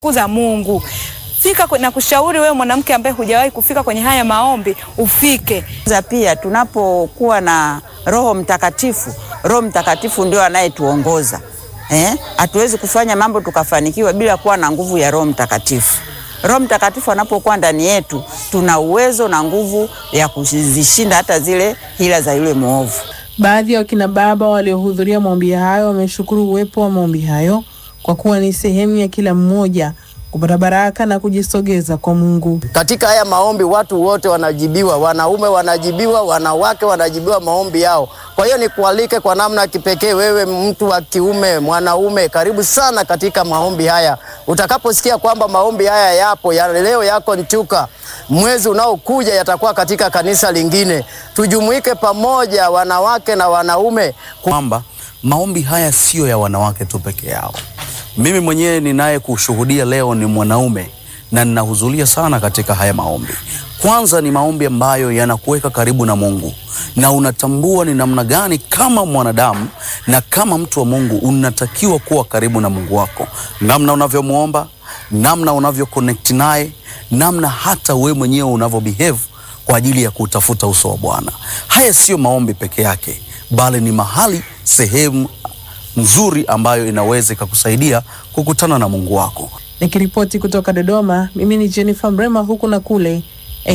kuza Mungu. Fika kwe- na kushauri wewe mwanamke ambaye hujawahi kufika kwenye haya maombi ufike. Za pia tunapokuwa na Roho Mtakatifu, Roho Mtakatifu ndio anayetuongoza eh? Hatuwezi kufanya mambo tukafanikiwa bila kuwa na nguvu ya Roho Mtakatifu. Roho Mtakatifu anapokuwa ndani yetu, tuna uwezo na nguvu ya kuzishinda hata zile hila za yule mwovu. Baadhi ya wakina baba waliohudhuria maombi hayo wameshukuru uwepo wa maombi hayo kwa kuwa ni sehemu ya kila mmoja kupata baraka na kujisogeza kwa Mungu. Katika haya maombi watu wote wanajibiwa, wanaume wanajibiwa, wanawake wanajibiwa maombi yao. Kwa hiyo nikualike kwa namna ya kipekee, wewe mtu wa kiume, mwanaume, karibu sana katika maombi haya. Utakaposikia kwamba maombi haya yapo ya leo, yako Nchuka, mwezi unaokuja yatakuwa katika kanisa lingine. Tujumuike pamoja, wanawake na wanaume, kwamba maombi haya siyo ya wanawake tu peke yao. Mimi mwenyewe ninaye kushuhudia leo ni mwanaume na ninahudhuria sana katika haya maombi. Kwanza ni maombi ambayo yanakuweka karibu na Mungu na unatambua ni namna gani kama mwanadamu na kama mtu wa Mungu unatakiwa kuwa karibu na Mungu wako, namna unavyomwomba, namna unavyo connect naye, namna hata wewe mwenyewe unavyo behave kwa ajili ya kutafuta uso wa Bwana. Haya siyo maombi peke yake, bali ni mahali, sehemu nzuri ambayo inaweza ikakusaidia kukutana na Mungu wako. Nikiripoti kutoka Dodoma, mimi ni Jennifer Mrema, huku na kule